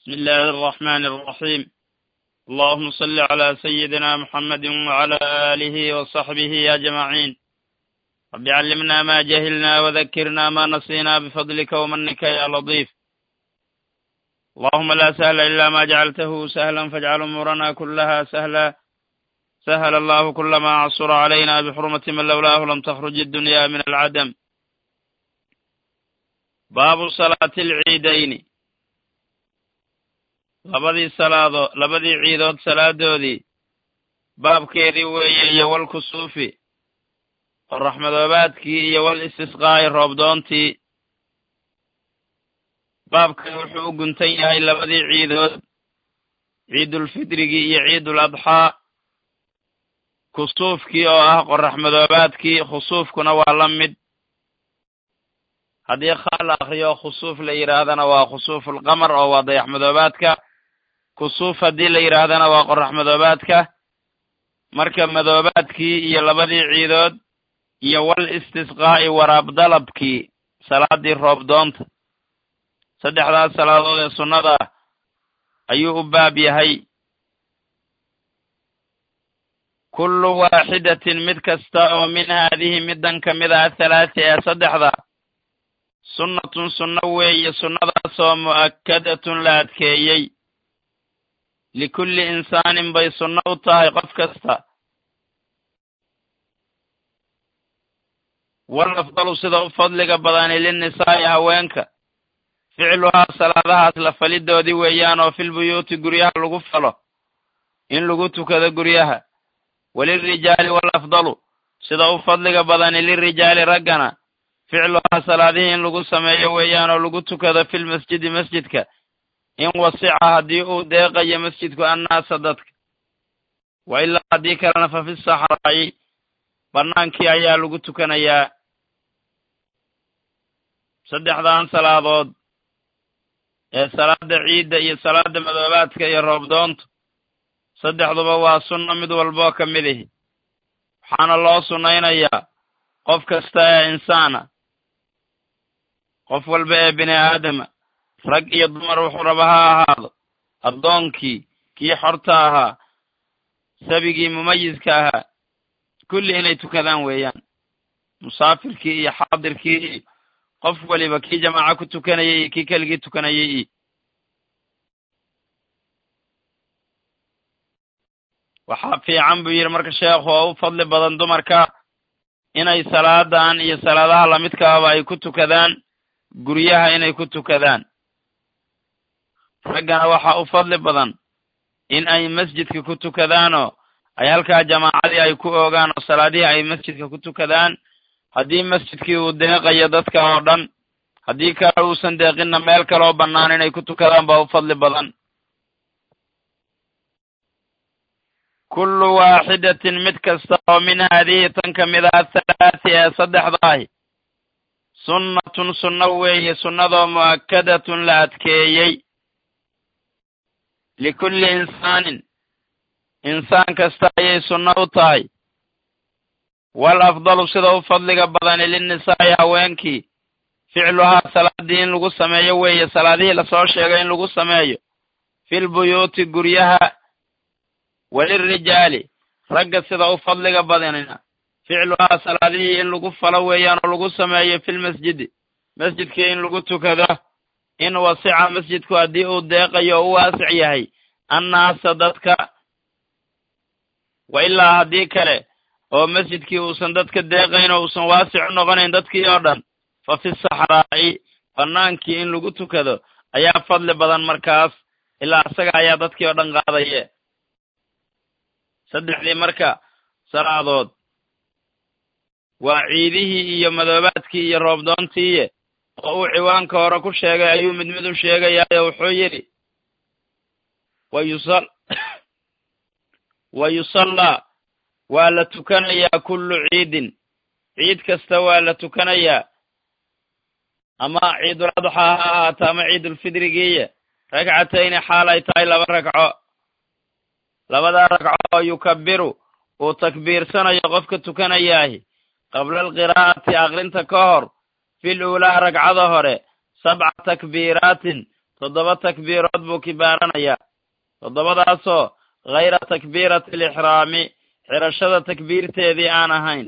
بسم الله الرحمن الرحيم اللهم صل على سيدنا محمد وعلى آله وصحبه أجمعين رب علمنا ما جهلنا وذكرنا ما نسينا بفضلك ومنك يا لطيف اللهم لا سهل إلا ما جعلته سهلا فاجعل أمورنا كلها سهلا سهل الله كل ما عصر علينا بحرمة من لولاه لم تخرج الدنيا من العدم baabu salaati alciidayni labadii salaado labadii ciidood salaadoodii baabkeedii weeye iyo wal kusuufi qoraxmadoobaadkii iyo wal istisqaa'i roobdoontii baabkan wuxuu u guntan yahay labadii ciidood ciidulfidrigii iyo ciidul adxaa kusuufkii oo ah qoraxmadoobaadkii khusuufkuna waa la mid haddii khaa la akriyo khusuuf la yidhaahdana waa khusuufulqamar oo waa dayaxmadoobaadka kusuuf haddii la yidhaahdana waa qoraxmadoobaadka marka madoobaadkii iyo labadii ciidood iyo wal istisqaa'i waraab dalabkii salaadii roobdoonta saddexdaas salaadood ee sunnada ah ayuu u baab yahay kullu waaxidatin mid kasta oo min haadihi middan ka mid ah athalaati ee saddexda sunnatun sunno weeye sunnadaasoo mu'akkadatun la adkeeyey likulli insaanin bay sunno u tahay qof kasta wal afdalu sida u fadliga badani linnisaa'i haweenka ficluhaa salaadahaas la falidoodii weeyaan oo filbuyuuti guryaha lagu falo in lagu tukado guryaha walilrijaali wal afdalu sida u fadliga badani lirijaali raggana ficluhaa salaadihii in lagu sameeyo weeyaan oo lagu tukado filmasjidi masjidka in wasica haddii uu deeqayo masjidku annaasa dadka wa ilaa haddii kalena fa fi saxraa'i bannaankii ayaa lagu tukanayaa saddexdan salaadood ee salaada ciidda iyo salaada madoobaadka iyo roobdoontu saddexduba waa sunno mid walboo ka mid ihi waxaana loo sunnaynayaa qof kasta ee insaana qof walba ee bini aadama rag iyo dumar wuxuu raba ha ahaado addoonkii kii xorta ahaa sabigii mumayiska ahaa kulli inay tukadaan weeyaan musaafirkii iyo xaadirkii iyo qof waliba kii jamaaco ku tukanayay iyo kii keligii tukanayay iyo waxaa fiican buu yidhi marka sheekhu oo u fadli badan dumarka inay salaadan iyo salaadaha lamidkaaba ay ku tukadaan guryaha inay ku tukadaan raggana waxaa u fadli badan in ay masjidka ku tukadaanoo ay halkaa jamaacadii ay ku oogaan oo salaadihii ay masjidka ku tukadaan haddii masjidkii uu deeqayo dadka oo dhan haddii kale uusan deeqinna meel kaleoo bannaan inay ku tukadaan baa u fadli badan kullu waaxidatin mid kasta oo min haadihi tan ka mid ah athalaati ee saddexda ahi sunnatun sunno weeye sunnadoo mu'akkadatun la adkeeyey likulli insaanin insaan kasta ayay sunno u tahay wal afdalu sida u fadliga badani linnisaa'i haweenkii ficluhaa salaadii in lagu sameeyo weeye salaadihii lasoo sheegay in lagu sameeyo filbuyuuti guryaha walilrijaali ragga sida u fadliga badanina ficluhaa salaadihii in lagu falo weeyaan oo lagu sameeyo filmasjidi masjidkii in lagu tukado in wasica masjidku haddii uu deeqayo oo u waasic yahay annaasa dadka wa ilaa haddii kale oo masjidkii uusan dadka deeqayn oo uusan waasic u noqonayn dadkii oo dhan fa fi saxraa'i bannaankii in lagu tukado ayaa fadli badan markaas ilaa isaga ayaa dadkii oo dhan qaadaye saddexdii marka salaadood waa ciidihii iyo madoobaadkii iyo roobdoontiiye oo uu ciwaanka hore ku sheegay ayuu mid mid u sheegayaayo wuxuu yidhi wayusal wa yusallaa waa la tukanayaa kullu ciidin ciid kasta waa la tukanayaa ama ciidul adxaa ha ahaato ama ciidulfidrigiiye ragcatayni xaal ay tahay laba ragco labadaa ragco oo yukabiru uu takbiirsanayo qofka tukanayaahi qabla alqiraa'ati aqrinta ka hor fil uulaa ragcada hore sabca takbiiraatin toddoba takbiirood buu kibaaranayaa toddobadaasoo hayra takbiirati alixraami xirashada takbiirteedii aan ahayn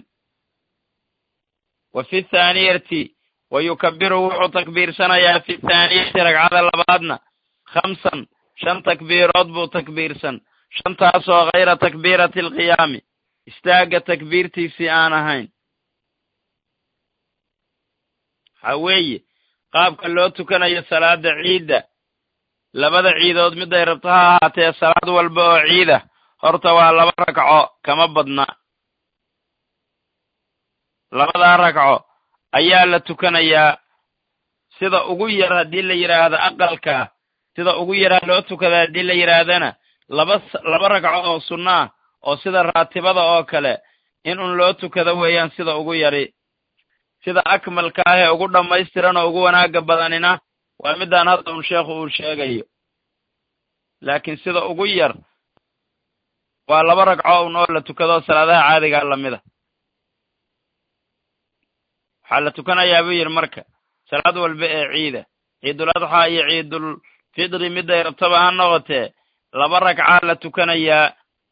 wa fi thaaniyati wa yukabiru wuxuu takbiirsanayaa fi thaaniyati ragcada labaadna khamsan shan takbiirood buu takbiirsan shantaasoo hayra takbiirati alqiyaami istaagga takbiirtiisii aan ahayn waxaa weeye qaabka loo tukanayo salaada ciidda labada ciidood miday rabto ha ahaatee salaad walba oo ciida horta waa laba ragco kama badna labadaa ragco ayaa la tukanayaa sida ugu yar haddii la yidhaahdo aqalka sida ugu yaraa loo tukada haddii la yidhaahdana laba laba ragco oo sunno ah oo sida raatibada oo kale in un loo tukado weeyaan sida ugu yari sida akmalka ah ee ugu dhammaystiran oo ugu wanaagga badanina waa middaan hadda un sheekhu uu sheegayo laakiin sida ugu yar waa laba ragco un oo la tukado salaadaha caadigaa lamida waxaa la tukanayaa buu yidhi marka salaad walba ee ciida ciidul adxaa iyo ciidul fidri miday rabtaba ha noqotee laba ragcaa la tukanayaa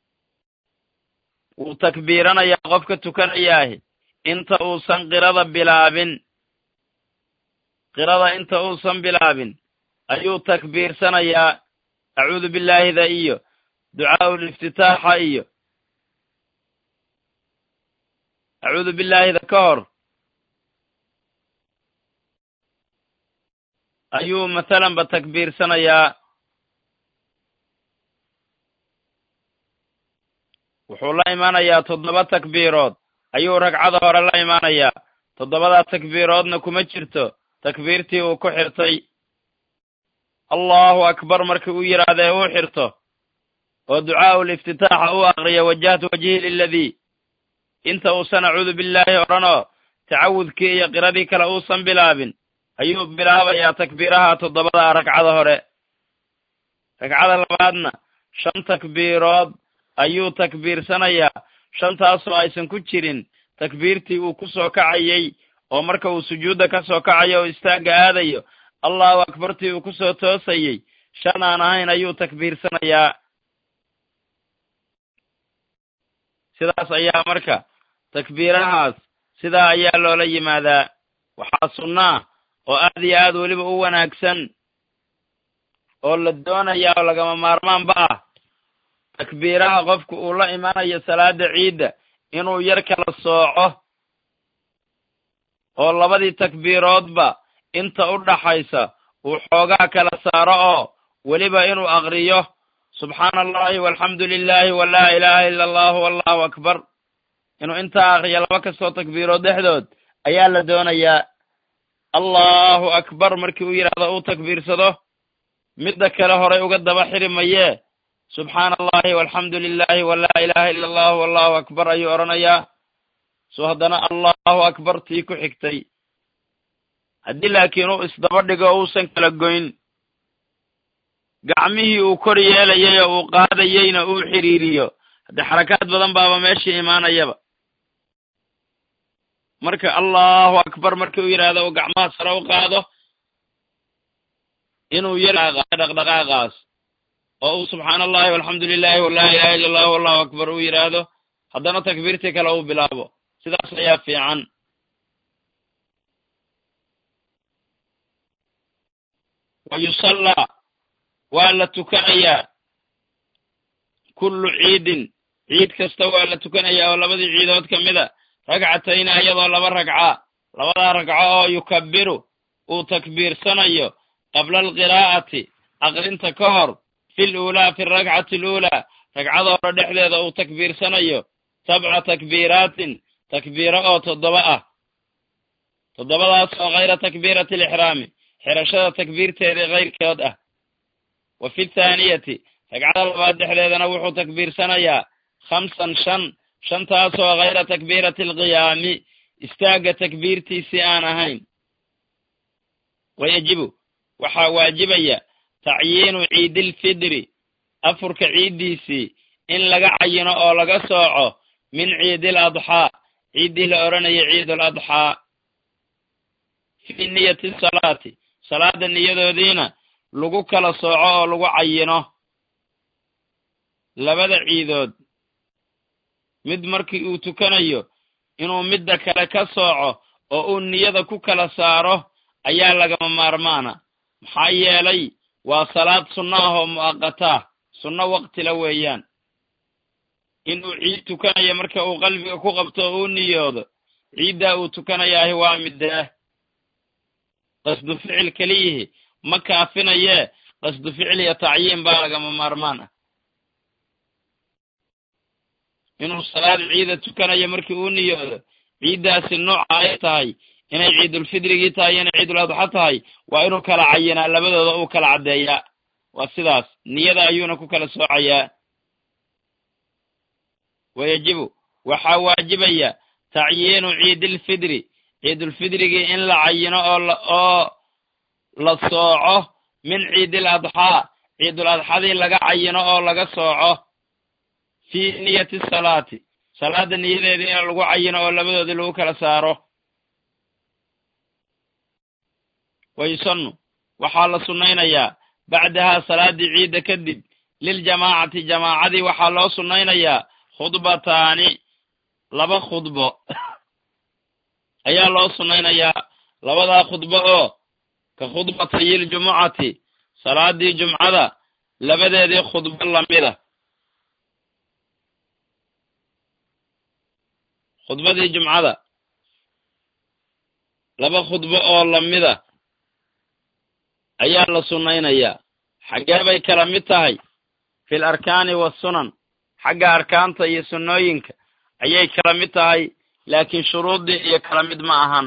wuu takbiiranayaa qofka tukanayaahi inta uusan qirada bilaabin qirada inta uusan bilaabin ayuu takbiirsanayaa acuudu billaahida iyo ducaa'ul iftitaaxa iyo acuudu billaahida ka hor ayuu mathalanba takbiirsanayaa wuxuu la imaanayaa toddoba takbiirood ayuu ragcada hore la imaanayaa toddobadaa takbiiroodna kuma jirto takbiirtii uu ku xirtay allahu akbar markii uu yidhaahda ee uu xirto oo ducaa'ul iftitaaxa uu aqriyo wajahtu wajhi liladii inta uusan acuudu billaahi odhanoo tacawudkii iyo qiradii kale uusan bilaabin ayuu bilaabayaa takbiiraha toddobada ragcada hore ragcada labaadna shan takbiirood ayuu takbiirsanayaa shantaasoo aysan ku jirin takbiirtii uu ku soo kacayey oo marka uu sujuudda ka soo kacayo oo istaagga aadayo allahu akbartii uu ku soo toosayey shan aan ahayn ayuu takbiirsanayaa sidaas ayaa marka takbiirahaas sidaa ayaa loola yimaadaa waxaa sunnaa oo aad iyo aad weliba u wanaagsan oo la doonayaa oo lagama maarmaanba ah takbiiraha qofku uu la imanayo salaada ciidda inuu yar kala sooco oo labadii takbiiroodba inta u dhaxaysa uu xoogaa kala saaro oo weliba inuu aqriyo subxaana allahi walxamdu lilaahi walaa ilaaha ila allahu wallahu akbar inuu intaa aqriyo laba kastoo takbiirood dhexdood ayaa la doonayaa allahu akbar markii uu yidhaahdo uu takbiirsado midda kale horay uga daba xiri mayee subxaana allahi walxamdu lilaahi walaa ilaaha ila allahu wallahu akbar ayuu odhanayaa soo haddana allahu akbar tii ku xigtay haddii laakiin uu isdaba dhigo o uusan kala goyn gacmihii uu kor yeelayay oo uu qaadayeyna uu xidhiiriyo haddee xarakaad badan baaba meeshii imaanayaba marka allahu akbar markii uu yidhaahdo uu gacmaha sare u qaado inuu yar dhaqdhaqaaqaas oo uu subxaana allahi walxamdu lilahi walaa ilaha illa allahu wallahu akbar uu yidhaahdo haddana takbiirtii kale uu bilaabo sidaas ayaa fiican wa yusallaa waa la tukanayaa kullu ciidin ciid kasta waa la tukanayaa oo labadii ciidood ka mida ragcatayni ayadoo laba ragca labadaa ragco oo yukabiru uu takbiirsanayo qabla alqiraa'ati aqrinta ka hor fi luulaa fi alrakcati aluulaa ragcada hore dhexdeeda uu takbiirsanayo sabca takbiiraatin takbiiro oo toddoba ah toddobadaas oo hayra takbiirati alixraami xirashada takbiirteedii kayrkeed ah wa fi thaaniyati ragcada labaad dhexdeedana wuxuu takbiirsanayaa khamsan shan shantaasoo hayra takbiirati alqiyaami istaagga takbiirtiisii aan ahayn wayajibu waxaa waajibaya tacyiinu ciidilfidri afurka ciiddiisii in laga cayino oo laga sooco min ciidil adxaa ciiddii la odhanayo ciidul adxaa fii niyati salaati salaada niyadoodiina lagu kala sooco oo lagu cayino labada ciidood mid markii uu tukanayo inuu midda kale ka sooco oo uu niyada ku kala saaro ayaa lagama maarmaana maxaa yeelay waa salaad sunno ah oo mu'aqataa sunno waqtila weeyaan inuu ciid tukanayo marka uu qalbiga ku qabto oo uu niyoodo ciiddaa uu tukanayaahi waa middaah qasdu ficil keliyihi ma kaafinayee qasdu ficil iyo tacyiin baa lagama maarmaan ah inuu salaad ciida tukanayo markii uu niyoodo ciiddaasi nooca ay tahay inay ciidulfidrigii tahay inay ciidul adxa tahay waa inuu kala cayinaa labadooda uu kala caddeeyaa waa sidaas niyada ayuuna ku kala soocayaa wayajibu waxaa waajibaya tacyiinu ciidilfidri ciidulfidrigii in la cayino oo oo la sooco min ciidil adxaa ciidul adxadii laga cayino oo laga sooco fii niyati salaati salaadda niyadeedii in lagu cayino oo labadoodii lagu kala saaro wayusannu waxaa la sunnaynayaa bacdahaa salaaddii ciidda kadib liljamaacati jamaacadii waxaa loo sunnaynayaa khudbataani laba khudbo ayaa loo sunnaynayaa labadaa khudbo oo ka khudbatayiljumucati salaaddii jumcada labadeedii khudbo lamida khudbadii jumcada laba khudbo oo lamida ayaa la sunnaynayaa xaggee bay kala mid tahay fil arkaani waasunan xagga arkaanta iyo sunnooyinka ayay kala mid tahay laakiin shuruuddii iyo kala mid ma ahan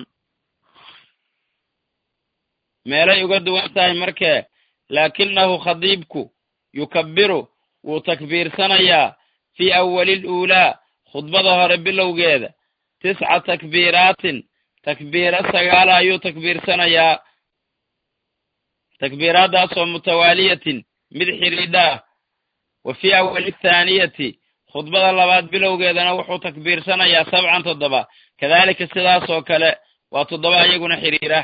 meelay uga duwan tahay markee laakinahu khadiibku yukabbiru wuu takbiirsanayaa fii awalil uulaa khudbada hore bilowgeeda tisca takbiiraatin takbiiro sagaala ayuu takbiirsanayaa takbiiraaddaasoo mutawaaliyatin mid xidhiidha ah wa fii awali thaaniyati khudbada labaad bilowgeedana wuxuu takbiirsanayaa sabcan toddoba kadaalika sidaasoo kale waa toddoba iyaguna xidhiira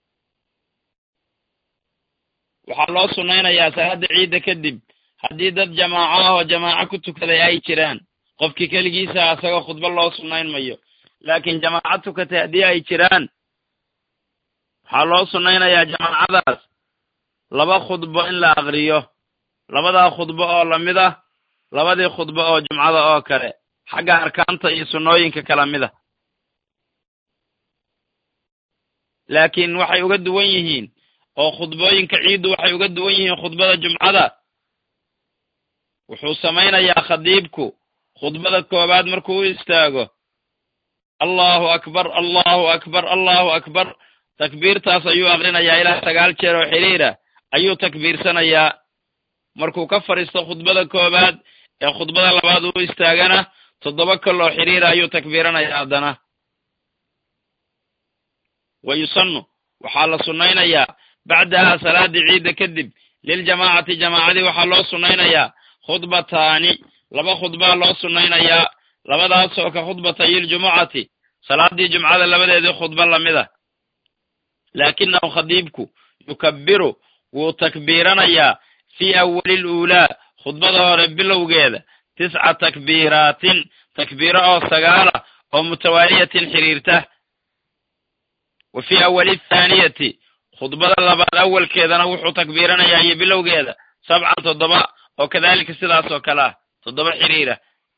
waxaa loo sunnaynayaa salaadda ciidda kadib haddii dad jamaaco ah oo jamaaco ku tukaday ay jiraan qofkii keligiisa asagoo khudbo loo sunnayn mayo laakiin jamaaco tukatay haddii ay jiraan waxaa loo sunnaynayaa jamaacadaas laba khudbo in la aqriyo labadaa khudbo oo lamid ah labadii khudbo oo jumcada oo kale xagga arkaanta iyo sunnooyinka kala mid a laakiin waxay uga duwan yihiin oo khudbooyinka ciiddu waxay uga duwan yihiin khudbada jumcada wuxuu samaynayaa khadiibku khudbada koowaad markuu u istaago allahu akbar allahu akbar allahu akbar takbiirtaas ayuu aqrinayaa ilaa sagaal jeer oo xiriira ayuu takbiirsanayaa markuu ka fadhiisto khudbada koowaad ee khudbada labaad uu istaagana toddoba kaloo xiriira ayuu takbiiranayaa haddana wa yusannu waxaa la sunnaynayaa bacdahaa salaaddii ciidda kadib liljamaacati jamaacadii waxaa loo sunnaynayaa khudbataani laba khudbaa loo sunnaynayaa labadaasoo ka khudbatayiljumucati salaaddii jumcada labadeedii khudbo lamid a laakinahu khadiibku yukabbiru wuu takbiiranayaa fii awalil uulaa khudbada hore bilowgeeda tisca takbiiraatin takbiiro oo sagaala oo mutawaaliyatin xiriirta wa fii awali thaaniyati khudbada labaad awalkeedana wuxuu takbiiranayaa iyo bilowgeeda sabcan toddoba oo kadaalika sidaas oo kale ah toddoba xiriira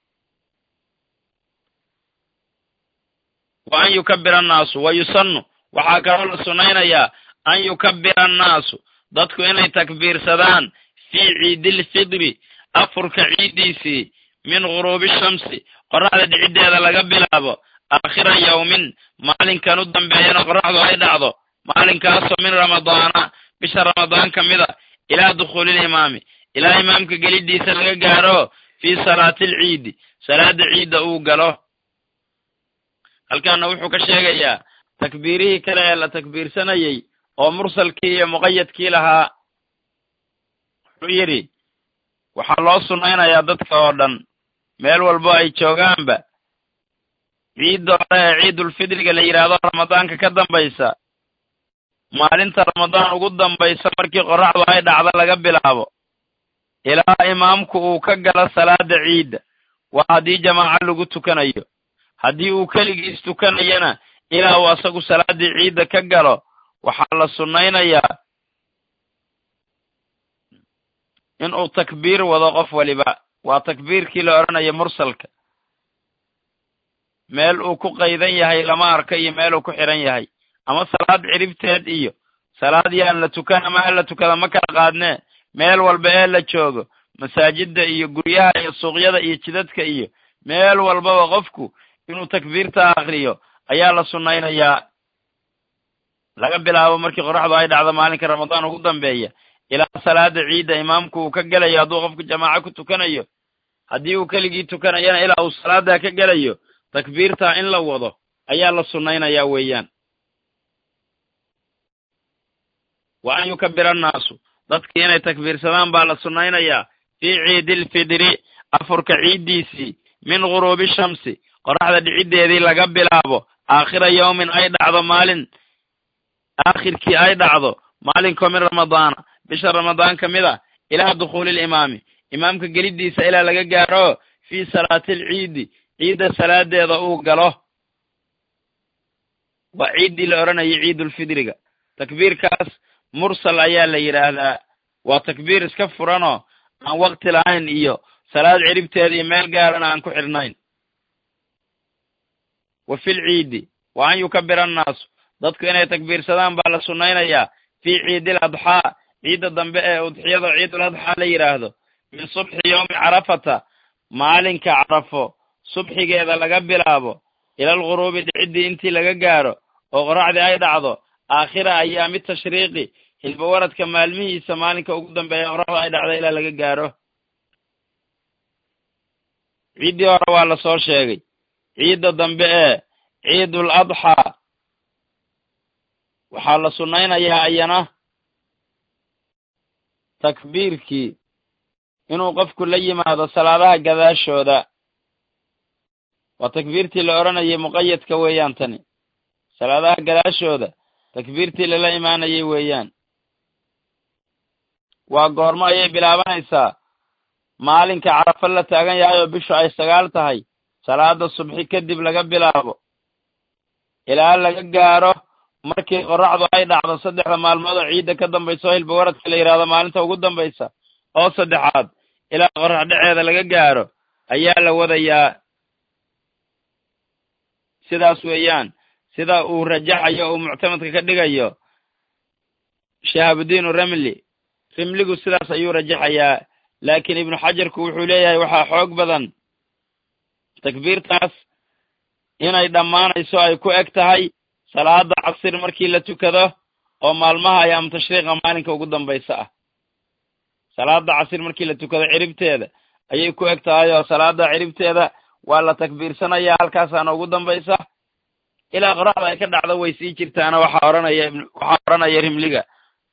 wa an yukabbira annaasu wa yusannu waxaa kaloo la sunnaynayaa an yukabbira annaasu dadku inay takbiirsadaan fii ciidilfidri afurka ciiddiisii min ghuruubi shamsi qorraxda dhiciddeeda laga bilaabo aakhira yawmin maalinkan u dambeeyana qorraxdu ay dhacdo maalinkaasoo min ramadaana bisha ramadaan ka mid a ilaa dukhuulilimaami ilaa imaamka geliddiisa laga gaaro fii salaatilciidi salaada ciidda uu galo halkaana wuxuu ka sheegayaa takbiirihii kale ee la takbiirsanayey oo mursalkii iyo muqayadkii lahaa wuxuu yidhi waxaa loo sunnaynayaa dadka oo dhan meel walbo ay joogaanba ciidda hore ee ciidulfidriga la yidhaahdo ramadaanka ka dambaysa maalinta ramadaan ugu dambaysa markii qorraxdu ay dhacdo laga bilaabo ilaa imaamku uu ka galo salaada ciidda waa haddii jamaaco lagu tukanayo haddii uu keligiis tukanayana ilaa uu asagu salaaddii ciidda ka galo waxaa la sunnaynayaa inuu takbiir wado qof waliba waa takbiirkii la odhanayo mursalka meel uu ku qaydan yahay lama arko iyo meel uu ku xidhan yahay ama salaad ciribteed iyo salaad yaan la tukan ama ha la tukada ma kala qaadnee meel walba ee la joogo masaajidda iyo guryaha iyo suuqyada iyo jidadka iyo meel walbaba qofku inuu takbiirta akriyo ayaa la sunnaynayaa laga bilaabo markii qorraxdu ay dhacdo maalinka ramadaan ugu dambeeya ilaa salaada ciidda imaamku uu ka gelayo hadduu qofku jamaaco ku tukanayo haddii uu keligii tukanayana ilaa uu salaada ka gelayo takbiirtaa in la wado ayaa la sunnaynayaa weeyaan wa an yukabira annaasu dadkii inay takbiirsadaan baa la sunnaynayaa fii ciidilfidri afurka ciiddiisii min guruubi shamsi qorraxda dhiciddeedii laga bilaabo aakhira yawmin ay dhacdo maalin aakhirkii ay dhacdo maalinkoo min ramadaana bisha ramadaan ka mid a ilaa dukhuulilimaami imaamka geliddiisa ilaa laga gaaro fii salaatilciidi ciidda salaadeeda uu galo waa ciiddii la odhanayay ciidulfidriga takbiirkaas mursal ayaa la yidhaahdaa waa takbiir iska furanoo aan wakti lahayn iyo salaad ciribteeda iyo meel gaarana aan ku xidhnayn wa fil ciidi wa an yukabira annaasu dadku inay takbiirsadaan baa la sunnaynayaa fii ciidil adxaa ciidda dambe ee udxiyada ciidul adxaa la yidhaahdo min subxi yowmi carafata maalinka carafo subxigeeda laga bilaabo ilal guruubi dhiciddii intii laga gaaro oo qorraxdii ay dhacdo aakhira ayaami tashriiqi hilbawaradka maalmihiisa maalinka ugu dambeeya qorraxda ay dhacdo ilaa laga gaaro ciiddii hore waa la soo sheegay ciidda dambe ee ciidul adxaa waxaa la sunnaynayaa ayana takbiirkii inuu qofku la yimaado salaadaha gadaashooda waa takbiirtii la odhanayay muqayadka weeyaan tani salaadaha gadaashooda takbiirtii lala imaanayay weeyaan waa goormo ayay bilaabanaysaa maalinka carafo la taagan yahay oo bishu ay sagaal tahay salaada subxi kadib laga bilaabo ilaa laga gaaro markii qorraxdu ay dhacdo saddexda maalmood oo ciidda ka dambaysa oo hilbawaradka la yidhaahdo maalinta ugu dambaysa oo saddexaad ilaa qorrax dheceeda laga gaaro ayaa la wadayaa sidaas weeyaan sida uu rajaxayo uu muctamadka ka dhigayo shahaabuddiinu ramli rimligu sidaas ayuu rajaxayaa laakiin ibnu xajarku wuxuu leeyahay waxaa xoog badan takbiirtaas inay dhammaanayso ay ku eg tahay salaada casir markii la tukado oo maalmaha ayaam tashriiqa maalinka ugu dambaysa ah salaada casir markii la tukado ciribteeda ayay ku eg tahay oo salaada ciribteeda waa la takbiirsanayaa halkaasaana ugu dambaysa ilaa qoraxda ay ka dhacdo way sii jirtaana waxaa odhanaya waxaa odhanaya rimliga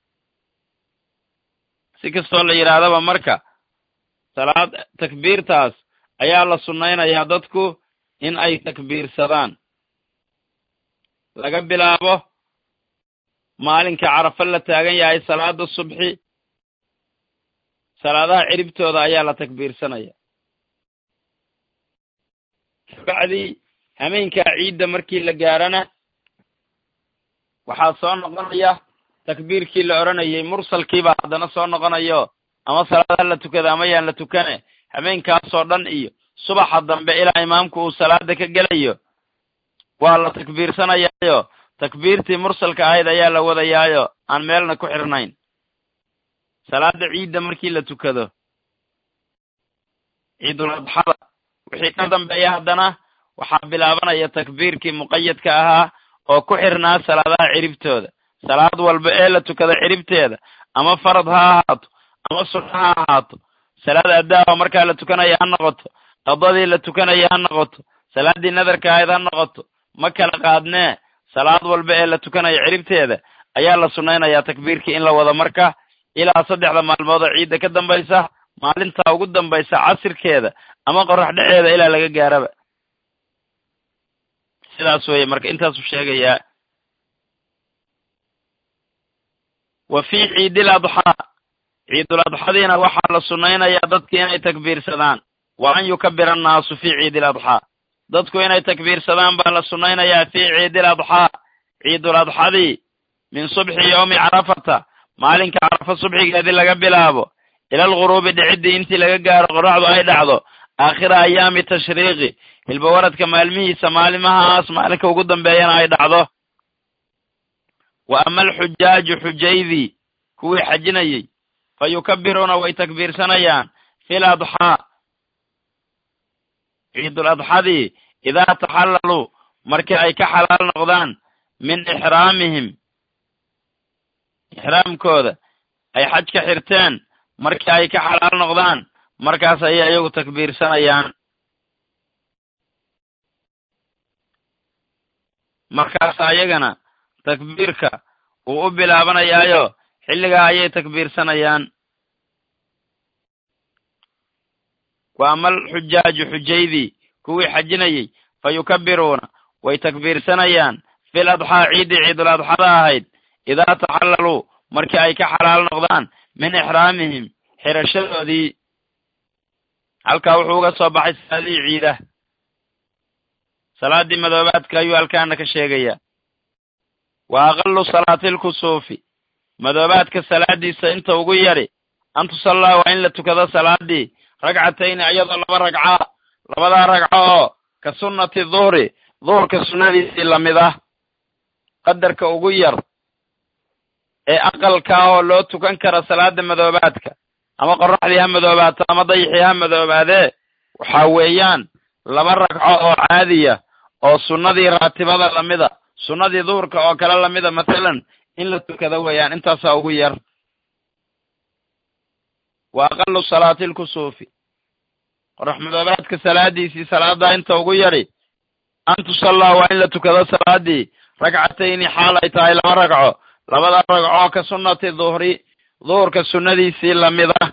si kastoo la yidhaahdaba marka salaad takbiirtaas ayaa la sunnaynayaa dadku in ay takbiirsadaan laga bilaabo maalinka carafo la taagan yahay salaada subxi salaadaha ciribtooda ayaa la takbiirsanaya kabacdii hameenkaa ciidda markii la gaarana waxaa soo noqonaya takbiirkii la odhanayay mursalkiibaa haddana soo noqonayo ama salaadaha la tukada ama yaan la tukane hameenkaasoo dhan iyo subaxa dambe ilaa imaamku uu salaada ka gelayo waa la takbiirsanayaayo takbiirtii mursalka ahayd ayaa la wadayaayo aan meelna ku xirnayn salaada ciidda markii la tukado ciidul adxada wixii ka dambeeya haddana waxaa bilaabanaya takbiirkii muqayadka ahaa oo ku xirnaa salaadaha ciribtooda salaad walba ee la tukado ciribteeda ama farad ha ahaato ama sunno ha ahaato salaad addaaho markaa la tukanaya ha noqoto qadadii la tukanaya ha noqoto salaaddii nadarka ahayd ha noqoto ma kala qaadnee salaad walba ee la tukanaya ciribteeda ayaa la sunnaynayaa takbiirkii in la wado marka ilaa saddexda maalmood oo ciidda ka dambaysa maalintaa ugu dambaysa casirkeeda ama qorax dheceeda ilaa laga gaaraba sidaas weeye marka intaasuu sheegayaa wa fii ciidil adxaa ciidul adxadiina waxaa la sunnaynayaa dadki inay takbiirsadaan wa an yukabira annaasu fii ciidil adxaa dadku inay takbiirsadaan baa la sunnaynayaa fii ciidil adxaa ciidul adxadii min subxi yowmi carafata maalinka carafa subxigeedii laga bilaabo ila alguruubi dhiciddii intii laga gaaro qorraxdu ay dhacdo aakhira ayaami tashriiqi hilbawaradka maalmihiisa maalimahaas maalinka ugu dambeeyana ay dhacdo wa ama alxujaaju xujaydii kuwii xajinayey fa yukabiruuna way takbiirsanayaan fil adxaa ciidul adxadii idaa taxallaluu markii ay ka xalaal noqdaan min ixraamihim ixraamkooda ay xaj ka xirteen markii ay ka xalaal noqdaan markaas ayay iyagu takbiirsanayaan markaas ayagana takbiirka uu u bilaabanayaayo xilligaa ayay takbiirsanayaan wa ama alxujaaju xujaydii kuwii xajinayey fa yukabiruuna way takbiirsanayaan fil adxaa ciiddii ciidul adxada ahayd idaa taxallaluu markii ay ka xalaal noqdaan min ixraamihim xirashadoodii halkaa wuxuu uga soo baxay salaadihii ciidah salaaddii madoobaadka ayuu halkaana ka sheegayaa wa aqalu salaati lkusuufi madoobaadka salaadiisa inta ugu yadhi an tusallaa waa in la tukado salaaddii ragcatayni iyadoo laba ragcaa labadaa ragco oo ka sunnati duhri duhurka sunnadiisii lamid ah qadarka ugu yar ee aqalka oo loo tukan kara salaada madoobaadka ama qorraxdii ha madoobaato ama dayixii ha madoobaadee waxaa weeyaan laba ragco oo caadiya oo sunnadii raatibada lamida sunnadii duhurka oo kale lamida mathalan in la tukado weeyaan intaasaa ugu yar wa aqalu salaati lkusuufi qorax madoobaadka salaadiisii salaadaa inta ugu yadhi an tusallaa waa in la tukado salaadii ragcatayni xaal ay tahay laba ragco labada ragcoo ka sunnati duhri duhurka sunnadiisii lamid ah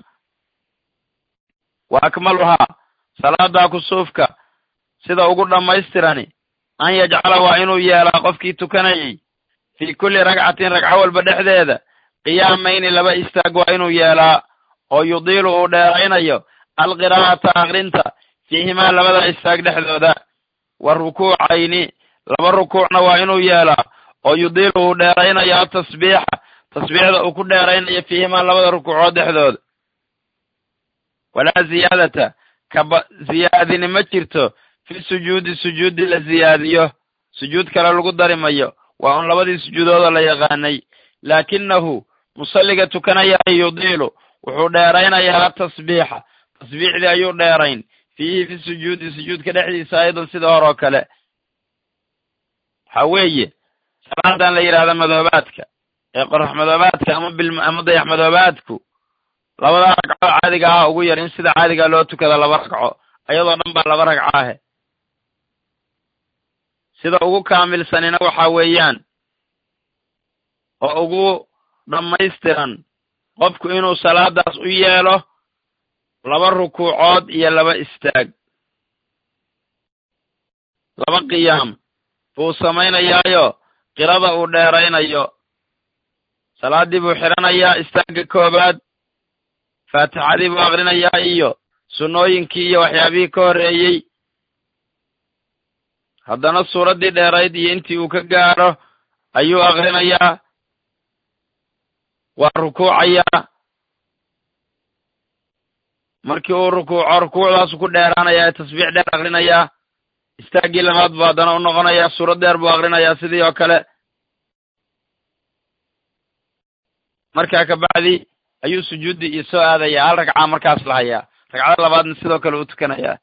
wa akmaluhaa salaadaa kusuufka sida ugu dhammaystirani an yajcala waa inuu yeelaa qofkii tukanayey fii kulli ragcatin ragco walba dhexdeeda qiyaamayni laba istaag waa inuu yeelaa oo yudiilu uu dheeraynayo alqiraa'ata akrinta fiihimaa labada istaag dhexdooda wa rukuucayni laba rukuucna waa inuu yeelaa oo yudiilu uu dheeraynayo atasbiixa tasbiixda uu ku dheeraynayo fiihimaa labada rukuucood dhexdooda walaa ziyaadata kaba ziyaadini ma jirto fi sujuudi sujuudi la ziyaadiyo sujuud kale lagu dari mayo waa un labadii sujuudoodoo la yaqaanay laakinahu musalliga tukanaya yudiilu wuxuu dheeraynayaa atasbiixa tasbiixdii ayuu dheerayn fiihi fi sujuudi sujuudka dhexdiisa aydan sida hore oo kale waxaa weeye salaadan la yidhahda madoobaadka ee qorax madoobaadka ama bil ama dayax madoobaadku labada ragco caadiga ah ugu yar in sida caadigaa loo tukada laba ragco ayadoo dhan baa laba ragco ahe sida ugu kaamilsanina waxaa weeyaan oo ugu dhammaystiran qofku inuu salaadaas u yeelo laba rukuucood iyo laba istaag laba qiyaam buu samaynayaayo qirada uu dheeraynayo salaaddii buu xidhanayaa istaagga koowaad faatixadii buu akrinayaa iyo sunnooyinkii iyo waxyaabihii ka horreeyey haddana suuraddii dheerayd iyo intii uu ka gaadho ayuu akrinayaa waa rukuucayaa markii uu rukuuco rukuucdaasu ku dheeraanayaa ee tasbiix dheer akrinayaa istaaggii labaad buu haddana u noqonayaa suurad dheer buu akrinayaa sidii oo kale markaa kabacdi ayuu sujuuddii iyo soo aadayaa hal ragcaa markaas la hayaa ragcada labaadna sidoo kale u tukanayaa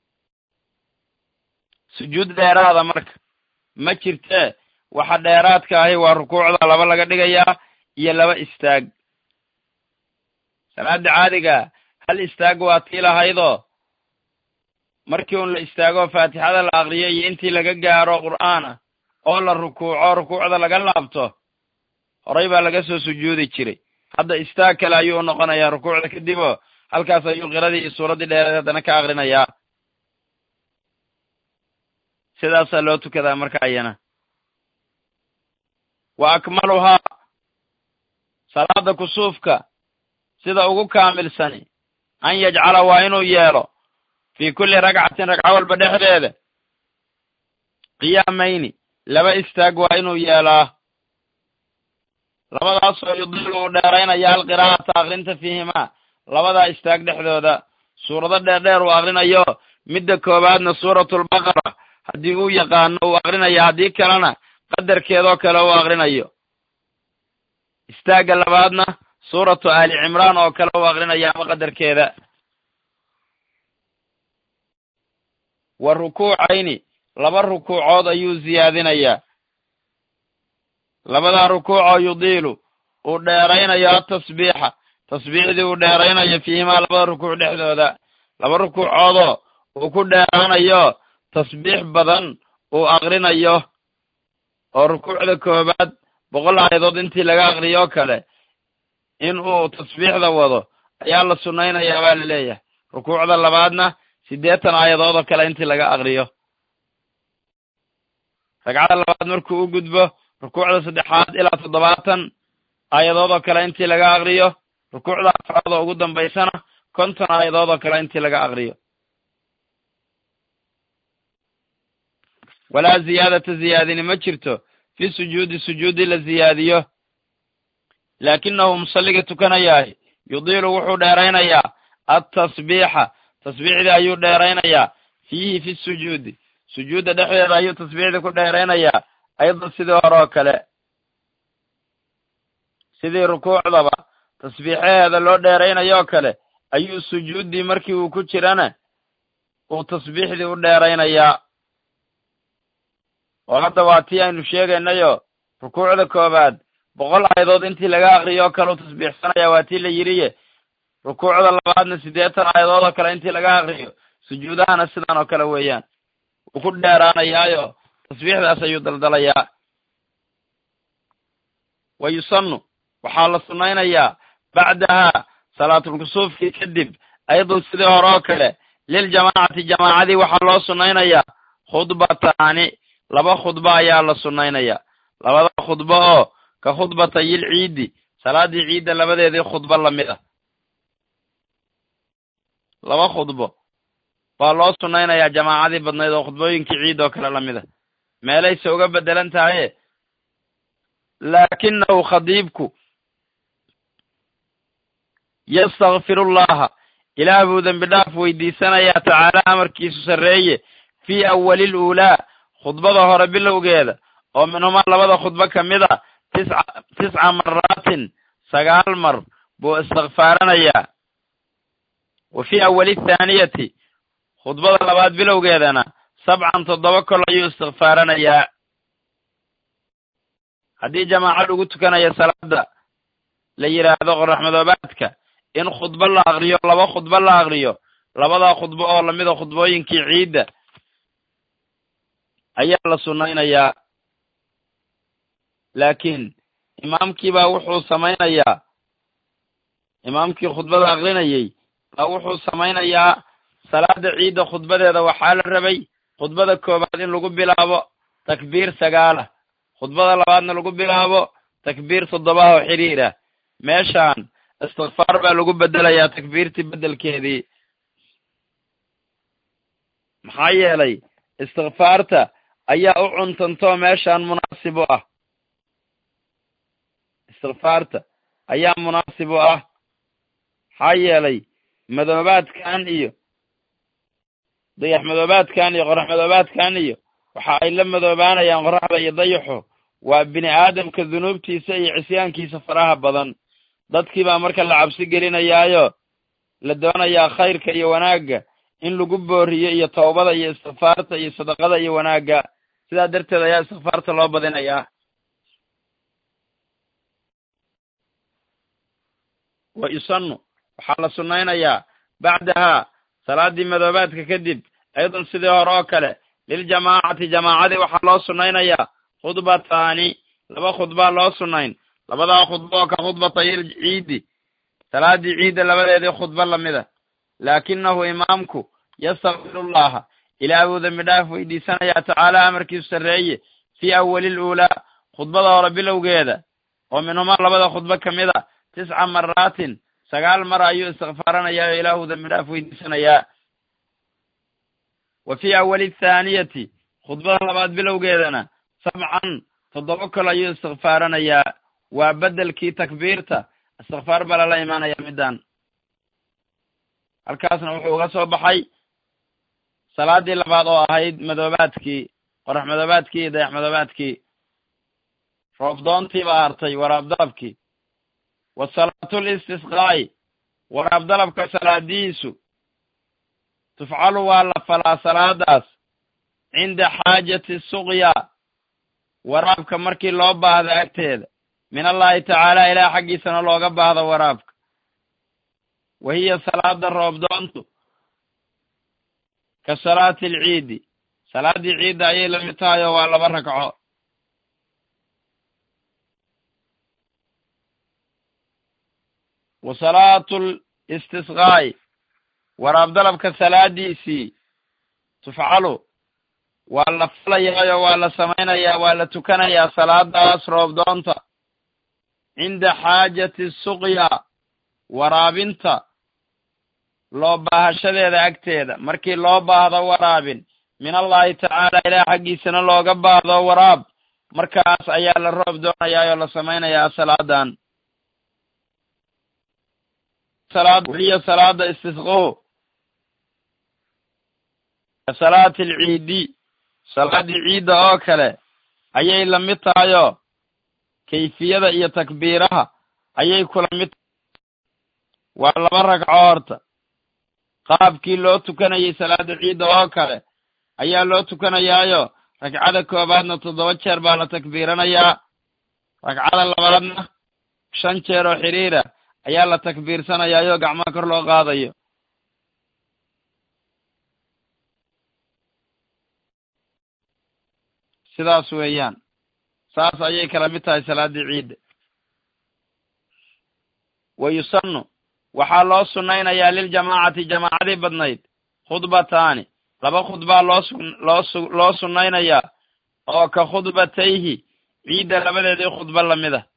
sujuud dheeraada marka ma jirtee waxa dheeraadka ahi waa rukuucda laba laga dhigayaa iyo laba istaag salaada caadiga hal istaag waa tii lahaydoo markii un la istaago faatixada la akriyo iyo intii laga gaaro qur'aan ah oo la rukuuco rukuucda laga laabto horay baa laga soo sujuudi jiray hadda istaag kale ayuu u noqonayaa rukuucda kadib oo halkaas ayuu qiradii iyo suuraddii dheereed haddana ka akrinayaa sidaasaa loo tukadaa marka ayana wa akmaluhaa salaada kusuufka sida ugu kaamilsani an yajcala waa inuu yeelo fii kulli ragcatin ragco walba dhexdeeda qiyaamayni laba istaag waa inuu yeelaa labadaasoo yudilu uu dheeraynaya alqiraa'ata akrinta fiihimaa labadaa istaag dhexdooda suurado dheerdheer uu akrinayo midda koowaadna suuratulbaqara haddii uu yaqaano uu akrinayo haddii kalena qadarkeedoo kale uu akrinayo istaagga labaadna suuratu aali cimraan oo kale uu akrinayo ama qadarkeeda wa rukuucayni laba rukuucood ayuu siyaadinayaa labadaa rukuucoo yudiilu uu dheeraynayo atasbiixa tasbiixdii uu dheeraynayo fiihimaa labada rukuuc dhexdooda laba rukuucoodoo uu ku dheeraanayo tasbiix badan uu akrinayo oo rukuucda koowaad boqol aayadood intii laga akriyoo kale in uu tasbiixda wado ayaa la sunnaynayaa baa la leeyahay rukuucda labaadna siddeetan aayadood oo kale intii laga akriyo ragcada labaad markuu u gudbo rukuucda saddexaad ilaa toddobaatan aayadood oo kale intii laga akriyo rukuucda afraad oo ugu dambaysana konton aayadood oo kale intii laga akriyo walaa ziyaadata ziyaadini ma jirto fi sujuudi sujuudi la ziyaadiyo laakinahu musalliga tukanayahay yudiilu wuxuu dheeraynayaa altasbiixa tasbiixdii ayuu dheeraynayaa fiihi fi sujuudi sujuudda dhexdeeda ayuu tasbiixdii ku dheeraynayaa aydan sidii hore oo kale sidii rukuucdaba tasbiixaheeda loo dheeraynayoo kale ayuu sujuuddii markii uu ku jirana uu tasbiixdii u dheeraynayaa oo hadda waa tii aynu sheegaynayo rukuucda koowaad boqol aayadood intii laga akriyo oo kale u tasbiixsanaya waa tii la yidhiye rukuucda labaadna siddeetan aayadood oo kale intii laga akriyo sujuudahana sidan oo kale weeyaan wuu ku dheeraanayaayo tasbiixdaas ayuu daldalayaa wa yusannu waxaa la sunnaynayaa bacdahaa salaatulkusuufkii kadib ayadun sidii hore oo kale liljamaacati jamaacadii waxaa loo sunnaynayaa khudbataani laba khudbo ayaa la sunnaynayaa labada khudbo oo ka khudbatayil ciidi salaaddii ciidda labadeedii khudbo lamid ah laba khudbo baa loo sunnaynayaa jamaacadii badnayd oo khudbooyinkii ciid oo kale lamid ah meelayse uga beddelan tahaye laakinahu khadiibku yastakfirullaha ilaah buu dembi dhaaf weydiisanayaa tacaala amarkiisu sarreeye fii awalil uulaa khudbada hore bilowgeeda oo minhumaa labada khudbo ka mid a tisca tisca maraatin sagaal mar buu istikfaaranayaa wa fii awali thaaniyati khudbada labaad bilowgeedana sabcan toddoba kol ayuu istikfaaranayaa haddii jamaaco lagu tukanayo salaada la yidhaahdo qoraxmadoobaadka in khudbo la akriyo laba khudbo la akriyo labadaa khudbo oo lamida khudbooyinkii ciidda ayaa la sunnaynayaa laakiin imaamkiibaa wuxuu samaynayaa imaamkii khudbada akrinayey baa wuxuu samaynayaa salaada ciidda khudbadeeda waxaa la rabay khudbada koowaad in lagu bilaabo takbiir sagaalah khudbada labaadna lagu bilaabo takbiir toddobaha oo xiriir ah meeshaan istikfaar baa lagu beddelayaa takbiirtii beddelkeedii maxaa yeelay istikfaarta ayaa u cuntantoo meeshaan munaasib u ah istikfaarta ayaa munaasib u ah maxaa yeelay madoobaadkan iyo dayax madoobaadkan iyo qorax madoobaadkan iyo waxa ay la madoobaanayaan qoraxda iyo dayaxu waa bini aadamka dunuubtiisa iyo cisyaankiisa faraha badan dadkii baa marka la cabsi gelinayaayo la doonayaa khayrka iyo wanaagga in lagu booriyo iyo tawbada iyo istikfaarta iyo sadaqada iyo wanaagga sidaa darteed ayaa istikfaarta loo badinayaa wa yusannu waxaa la sunnaynayaa bacdahaa salaaddii madoobaadka kadib ayadun sidii hore oo kale liljamaacati jamaacadii waxaa loo sunnaynayaa khudbataani laba khudbaa loo sunnayn labadaa khudbo oo ka khudbatayil ciidi salaaddii ciidda labadeedii khudbo lamida laakinahu imaamku yastakfirullaha ilaah buu dembi dhaaf weydiisanayaa tacaala amarkiisu sarreeye fii awalil uulaa khudbada hore bilowgeeda oo minhumaa labada khudbo ka mid a tisca maraatin sagaal mar ayuu istikfaaranayaa oo ilaahu dambi dhaaf weydiisanayaa wa fii awali athaaniyati khudbada labaad bilowgeedana sabcan toddoba kol ayuu istikfaaranayaa waa beddelkii takbiirta istikfaar baa lala imaanaya middan halkaasna wuxuu uga soo baxay salaaddii labaad oo ahayd madoobaadkii qorax madoobaadkii iyo dayax madoobaadkii roobdoontii baa hartay waraab dalabkii wa salaatul istisqaa'i waraab dalabka salaadihiisu tufcalu waa la falaa salaadaas cinda xaajati suqya waraabka markii loo baahdo agteeda min allahi tacaala ilaah xaggiisana looga baahdo waraabka wa hiya salaada roobdoontu ka salaati alciidi salaaddii ciidda ayay la mid tahay oo waa laba ragco wa salaatu listisqaa'i waraab dalabka salaadiisii tufcalu waa la falayaayo waa la samaynayaa waa la tukanayaa salaadaas roobdoonta cinda xaajati suqya waraabinta loo baahashadeeda agteeda markii loo baahdo waraabin min allahi tacaala ilaah xaggiisana looga baahdo waraab markaas ayaa la roob doonayaa oo la samaynayaa salaadan weliya salaada istisqahu ka salaati alciidi salaaddii ciidda oo kale ayay la mid tahayoo kayfiyada iyo takbiiraha ayay kula mid waa laba ragco horta qaabkii loo tukanayay salaada ciidda oo kale ayaa loo tukanayaayo ragcada koobaadna toddoba jeer baa la takbiiranayaa ragcada labaadna shan jeer oo xidhiira ayaa la takbiirsanayaayo gacmaha kor loo qaadayo sidaas weeyaan saas ayay kala mid tahay salaaddii ciidda wa yusannu waxaa loo sunnaynayaa liljamaacati jamaacadii badnayd khudbataani laba khudbaa loo su loo su loo sunnaynayaa oo ka khudbatayhi ciidda labadeedii khudbo lamid ah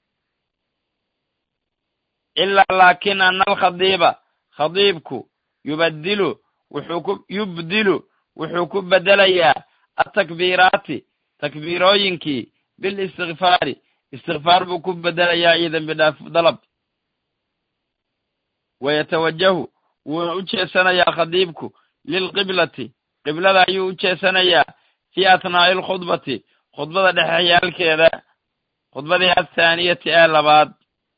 ilaa laakin ana alkhadiiba khadiibku yubadilu wuxuu ku yubdilu wuxuu ku bedelayaa atakbiiraati takbiirooyinkii bilistikfaari istikfaar buu ku bedelayaa iyo dembi dhaaf dalab wayatawajahu wuuna u jeesanayaa khadiibku lilqiblati qiblada ayuu u jeesanayaa fii athnaa'i alkhudbati khudbada dhexeyaalkeeda khudbadii athaaniyati ee labaad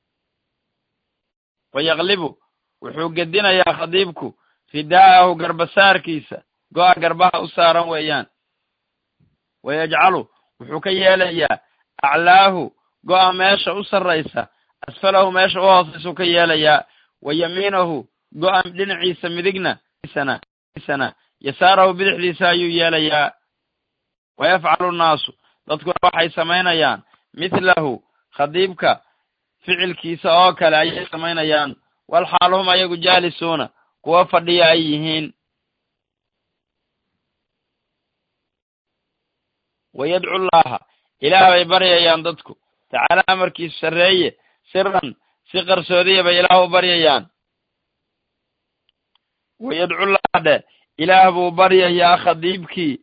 wayaqlibu wuxuu gedinayaa khadiibku ridaa'ahu garbasaarkiisa go'a garbaha u saaran weeyaan wayajcalu wuxuu ka yeelayaa aclaahu go'a meesha u sarraysa asfalahu meesha u hoosaysu ka yeelayaa wa yamiinahu go'a dhinaciisa midigna sana yasaarahu bidixdiisa ayuu yeelayaa wayafcalu nnaasu dadkuna waxay samaynayaan mithlahu khadiibka ficilkiisa oo kale ayay samaynayaan walxaal hum ayagu jaalisuuna kuwa fadhiya ay yihiin wayadcu llaha ilaah bay baryayaan dadku tacaala amarkiisu sarreeye siran si qarsoodiya bay ilaah u baryayaan wayadcu llaha dhe ilaah buu baryayaa khadiibkii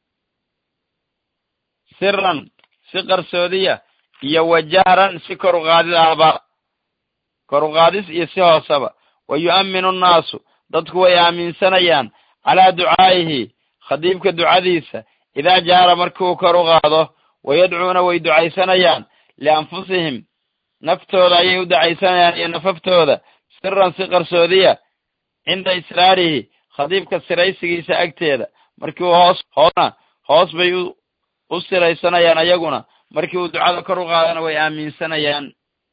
siran si qarsoodiya iyo wajahran si kor uqaadid ahba kor uqaadis iyo si hooseba wa yu'amminu nnaasu dadku way aaminsanayaan calaa ducaa'ihi khadiibka ducadiisa idaa jaara markiuu kor u qaado wayadcuuna way ducaysanayaan lianfusihim naftooda ayay u ducaysanayaan iyo nafaftooda siran si qarsoodiya cinda israarihi khadiibka siraysigiisa agteeda markii uu hoos hoosna hoos bay u u siraysanayaan ayaguna markii uu ducada kor u qaadana way aaminsanayaan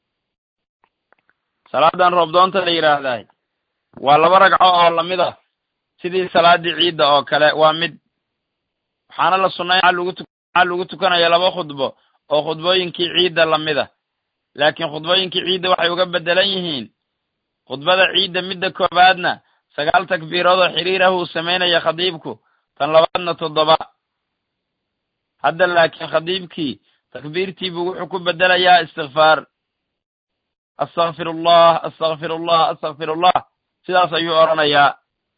salaadan roobdoonta la yidhaahdahay waa laba ragco oo lamid ah sidii salaaddii ciidda oo kale waa mid waxaana la sunnay maxaa lagu tukanaya laba khudbo oo khudbooyinkii ciidda lamid ah laakiin khudbooyinkii ciidda waxay uga beddelan yihiin khudbada ciidda midda koobaadna sagaal takbiirood oo xiriir ah uu samaynaya khadiibku tan labaadna toddoba hadda laakiin khadiibkii takbiirtiibuu wuxuu ku bedelayaa istikfaar astakfir allah astakfir allah astakfir allah sidaas ayuu odhanayaa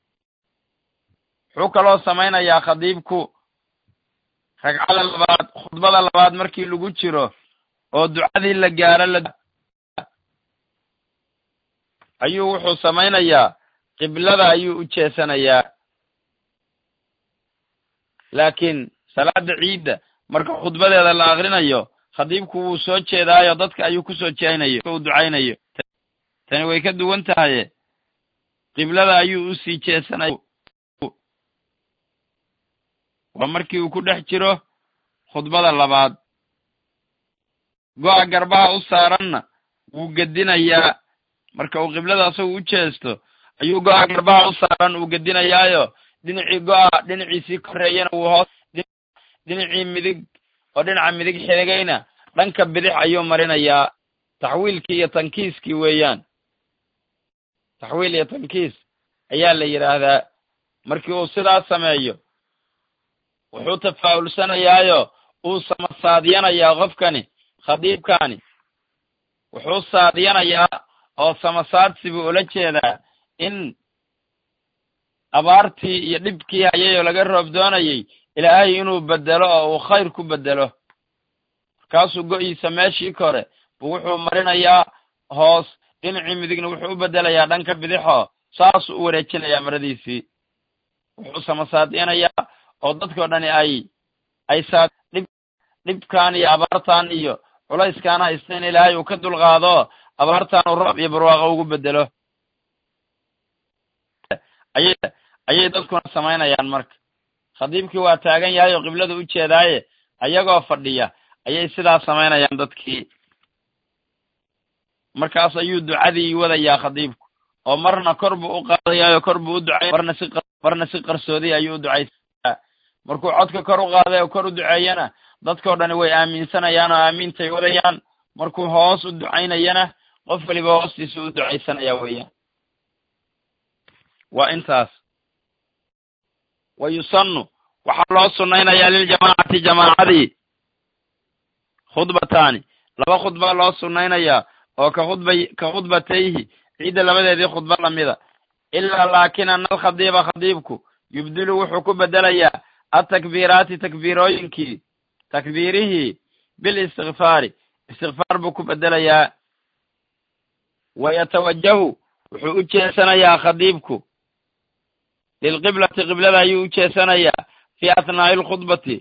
wuxuu kaloo samaynayaa khadiibku ragcada labaad khudbada labaad markii lagu jiro oo ducadii la gaaro la ayuu wuxuu samaynayaa qiblada ayuu u jeesanayaa laakiin salaada ciidda marka khudbadeeda la akrinayo khadiibku wuu soo jeedaayo dadka ayuu ku soo jeenayo u ducaynayo tani way ka duwan tahaye qiblada ayuu u sii jeesanaya waa markii uu ku dhex jiro khudbada labaad go'a garbaha u saaranna wuu gedinayaa marka uu qiblada asagu u jeesto ayuu go'a garbaha u saaran uu gedinayaayo dhinacii go'a dhinaciisii korreeyana wuu hoos dhinacii midig oo dhinaca midig xigayna dhanka bidix ayuu marinayaa taxwiilkii iyo tankiiskii weeyaan taxwiil iyo tankiis ayaa la yidhaahdaa markii uu sidaas sameeyo wuxuu tafaa'ulsanayaayo uu samasaadiyanayaa qofkani khadiibkani wuxuu saadiyanayaa oo samasaadsi buu ula jeedaa in abaartii iyo dhibkii hayayoo laga roob doonayay ilaahay inuu bedelo oo uu khayr ku bedelo markaasuu go'iisa meeshii kore buu wuxuu marinayaa hoos dhinacii midigna wuxuu u bedelayaa dhanka bidixoo saasuu u wareejinayaa maradiisii wuxuu samasaadiyanayaa oo dadkao dhani ay ay saa dhib dhibkan iyo abaartan iyo culayskaan haysta in ilaahay uu ka dulqaado abaartan uu roob iyo barwaaqo ugu bedelo ayay ayay dadkuna samaynayaan marka khadiibkii waa taagan yahay oo qiblada u jeedaaye ayagoo fadhiya ayay sidaas samaynayaan dadkii markaas ayuu ducadii wadayaa khadiibku oo marna kor buu u qaadayaayo kor buu u ducay marna si marna si qarsoodiy ayuu u ducaysaa markuu codka kor u qaaday oo kor u duceeyana dadkao dhani way aaminsanayaan oo aamiintay wadayaan markuu hoos u ducaynayana qof waliba hoostiisa u ducaysanaya weeyaan waa intaas wa yusannu waxaa loo sunnaynayaa liljamaacati jamaacadii khudbataani laba khudba loo sunnaynayaa oo ka khudba ka khudbatayhi ciidda labadeedii khudba lamida ilaa laakin ana alkhadiiba khadiibku yubdilu wuxuu ku bedelayaa atakbiiraati takbiirooyinkii takbiirihii bilistikfaari istikfaar buu ku bedelayaa wa yatawajahu wuxuu u jeesanayaa khadiibku lilqiblati qiblada ayuu u jeesanayaa fi athnaa'i alkhudbati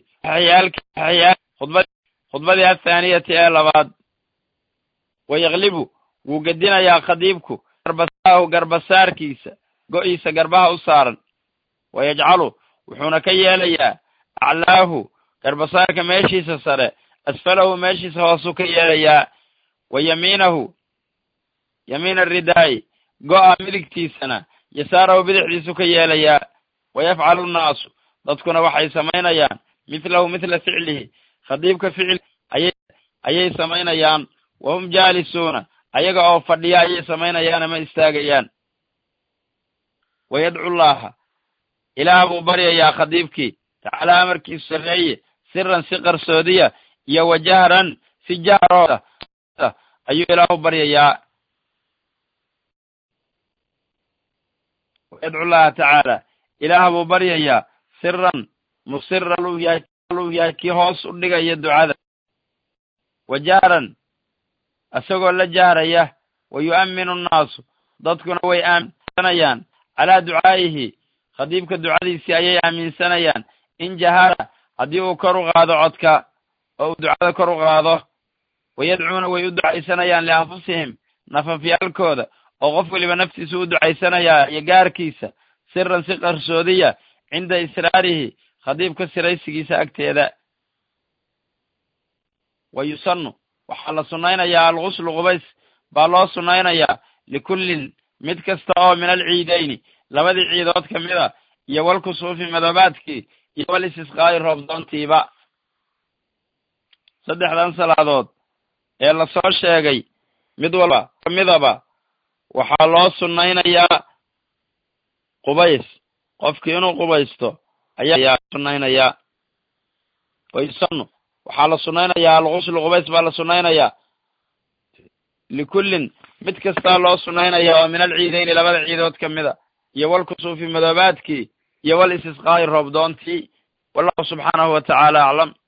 khudbadii athaaniyati ee labaad wa yaklibu wuu gedinayaa khadiibku garbasaahu garbasaarkiisa go'iisa garbaha u saaran wa yajcalu wuxuuna ka yeelayaa aclaahu garbasaarka meeshiisa sare asfalahu meeshiisa hoosuu ka yeelayaa wa yamiinahu yamiina ridaa'i go'a midigtiisana yasaarahu bidixdiisu ka yeelayaa wa yafcalu nnaasu dadkuna waxay samaynayaan mithlahu mithla ficlihi khadiibka ficil ayay ayay samaynayaan wa hum jaalisuuna ayaga oo fadhiya ayay samaynayaan ama istaagayaan wa yadcu llaha ilaah buu baryayaa khadiibkii tacaalaa amarkiisu sarreeye siran si qarsoodiya iyo wa jahran si jahrooda ayuu ilaahu baryayaa yadcu llaha tacaala ilaah buu baryayaa siran musira luu yahay luu yahay kii hoos u dhigaya ducada wa jahran isagoo la jahraya wa yu'amminu nnaasu dadkuna way aaminsanayaan calaa ducaa'ihi khadiibka ducadiisii ayay aaminsanayaan in jahara haddii uu kor u qaado codka oo uu ducada kor u qaado wa yadcuuna way u ducaysanayaan lianfusihim nafafyaalkooda oo qof weliba naftiisa u ducaysanayaa iyo gaarkiisa siran si qarsoodiya cinda israarihi khadiibka siraysigiisa agteeda wa yusannu waxaa la sunnaynayaa alguslu qubays baa loo sunnaynayaa likullin mid kasta oo min alciidayni labadii ciidood ka mida iyo walkusuufi madoobaadkii iyo wal istisqaa'i roobdoontiiba saddexdan salaadood ee lasoo sheegay mid walba kamidaba waxaa loo sunnaynayaa qubays qofkii inuu qubaysto ayaa sunnaynayaa wayusannu waxaa la sunnaynayaa alguslu qubays baa la sunnaynayaa likullin mid kastaa loo sunnaynaya oo min alciidayni labada ciidood ka mida iyo walkusuufi madoobaadkii iyo wal istisqaa'i roobdoontii wallahu subxaanahu wa tacaala aclam